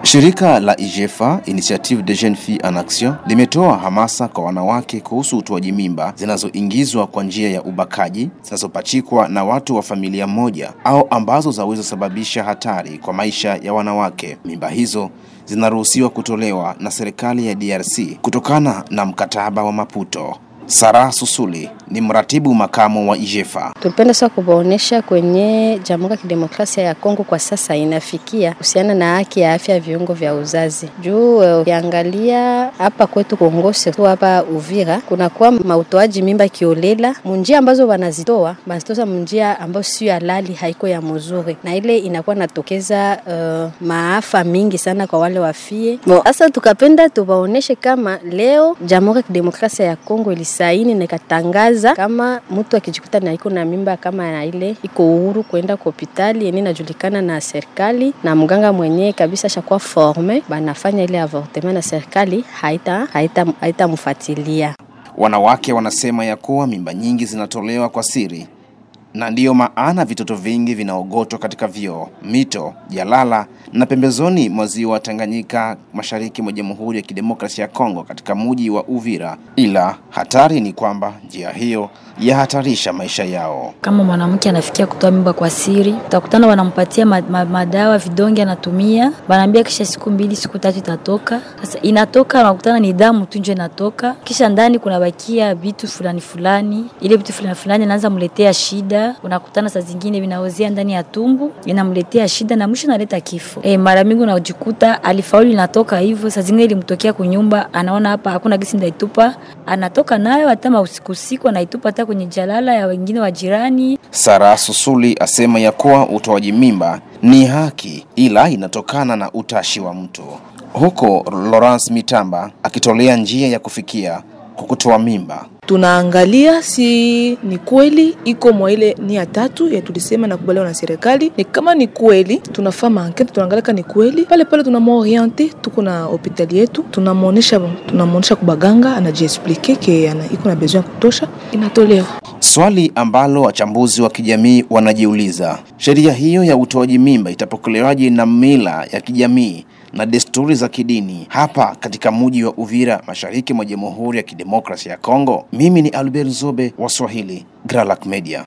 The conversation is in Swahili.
Shirika la IJEFA, Initiative des Jeunes Filles en Action, limetoa hamasa kwa wanawake kuhusu utoaji mimba zinazoingizwa kwa njia ya ubakaji, zinazopachikwa na watu wa familia moja au ambazo zaweza sababisha hatari kwa maisha ya wanawake. Mimba hizo zinaruhusiwa kutolewa na serikali ya DRC kutokana na mkataba wa Maputo. Sara Susuli ni mratibu makamu wa IJEFA. Tulipenda sasa kuwaonesha kwenye Jamhuri ya Kidemokrasia ya Kongo kwa sasa inafikia kuhusiana na haki ya afya ya viungo vya uzazi. Juu ukiangalia hapa kwetu Kongo, tu hapa Uvira, kunakuwa mautoaji mimba kiolela munjia ambazo wanazitoa banazitoa munjia ambayo sio halali, haiko ya mzuri, na ile inakuwa natokeza uh, maafa mingi sana kwa wale wafie. Sasa tukapenda tuwaoneshe kama leo Jamhuri ya Kidemokrasia ya Kongo ilisaini na ikatangaza kama mtu akijikuta na iko na mimba kama na ile iko uhuru kwenda kwa hospitali yenye inajulikana na serikali na mganga mwenyewe kabisa shakuwa forme, banafanya ile avortement na serikali haita haita haitamfuatilia. Wanawake wanasema ya kuwa mimba nyingi zinatolewa kwa siri na ndiyo maana vitoto vingi vinaogotwa katika vyoo, mito, jalala na pembezoni mwa ziwa Tanganyika, mashariki mwa Jamhuri ya Kidemokrasia ya Kongo, katika muji wa Uvira. Ila hatari ni kwamba njia hiyo yahatarisha maisha yao. Kama mwanamke anafikia kutoa mimba kwa siri, utakutana wanampatia ma, ma, madawa vidonge anatumia, wanaambia kisha siku mbili siku tatu itatoka. Sasa inatoka, unakutana ni damu tu nje inatoka, kisha ndani kunabakia vitu fulani fulani, ile vitu fulani fulani inaanza mletea shida unakutana saa zingine vinaozea ndani ya tumbu inamletea shida na mwisho naleta kifo. E, mara mingi unajikuta alifaulu inatoka hivyo, saa zingine ilimtokea kunyumba, anaona hapa hakuna gisi ndaitupa, anatoka nayo hata usiku usiku anaitupa hata kwenye jalala ya wengine wa jirani. Sara Susuli asema ya kuwa utoaji mimba ni haki, ila inatokana na utashi wa mtu, huko Lawrence Mitamba akitolea njia ya kufikia kwa kutoa mimba tunaangalia si ni kweli iko mwa ile nia tatu ya tulisema na kubaliwa na serikali. Ni kama ni kweli, tunafaa maankete, tunaangalia ni kweli pale pale, tunamoriente tuko na hospitali yetu, tunamwonesha tunamwonesha kubaganga, anajiexplike ke ana iko na besoin ya kutosha, inatolewa. Swali ambalo wachambuzi wa kijamii wanajiuliza, sheria hiyo ya utoaji mimba itapokelewaje na mila ya kijamii na desturi za kidini hapa katika mji wa Uvira, mashariki mwa Jamhuri ya Kidemokrasia ya Kongo. Mimi ni Albert Zobe wa Swahili, Gralac Media.